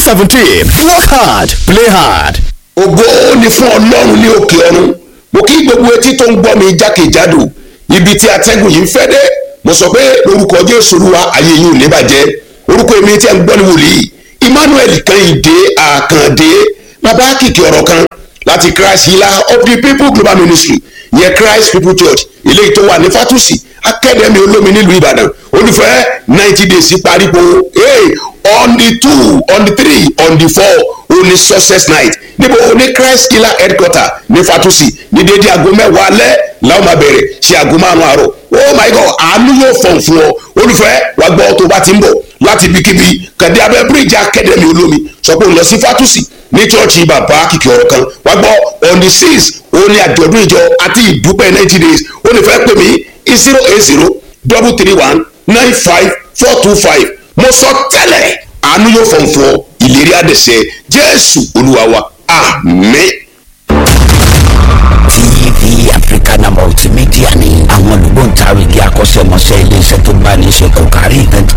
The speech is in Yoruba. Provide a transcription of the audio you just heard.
seventeen work hard play hard. ògo ni fún ọlọ́run ní òkè ọ̀run mo kí gbogbo etí tó ń gbọ́ mi jákèjádò ibi tí atẹ́gùn yìí ń fẹ́ dé mo sọ pé lórúkọ jésù olúwa ayé yìí ò ní bàjẹ́ orúkọ èmi tí ẹ ń gbọ́ ní wòlíì emmanuel kẹ́hìndé àkàndé bàbá kìkì ọ̀rọ̀ kan láti christ healer of the people global ministry yẹ christ people church eléyìí tó wà ní fatusi akademi olómi nílùú ìbàdàn olùfẹ́ ninety days parí po hey, on the two on the three on the four only success night níbo ní christ healer headquarter ní fatusi ní dédé aago mẹ́wàá alẹ́ làwọn máa bẹ̀rẹ̀ ṣe aago márùn-ún àárọ̀ oh my god àánú yóò fọ̀n fún ọ olùfẹ́ wàá gbọ́ tó bá ti ń bọ̀ láti ibikíbi kàdé abẹ́ bíríìjì akademi olómi sọ pé òun lọ sí fatusi ní chọ́ọ̀chì bàbá kìkì ọ̀rọ̀ kan wàá gbọ́ on the six òun ní àjọ̀dún ìjọ àti ìdúpẹ́ ninety days ó lè fẹ́ pè mí zero eight zero double three one nine five four two five mo sọ tẹ́lẹ̀ àánú yóò fọ̀n fún ọ ìlérí àdẹ̀sẹ̀ jésù olúwa wa àmín. tv africana multimedia ni àwọn olùgbòǹtarìgì akọ́ṣẹ́mọṣẹ́ iléeṣẹ́ tó bá ní í ṣe kò kárí event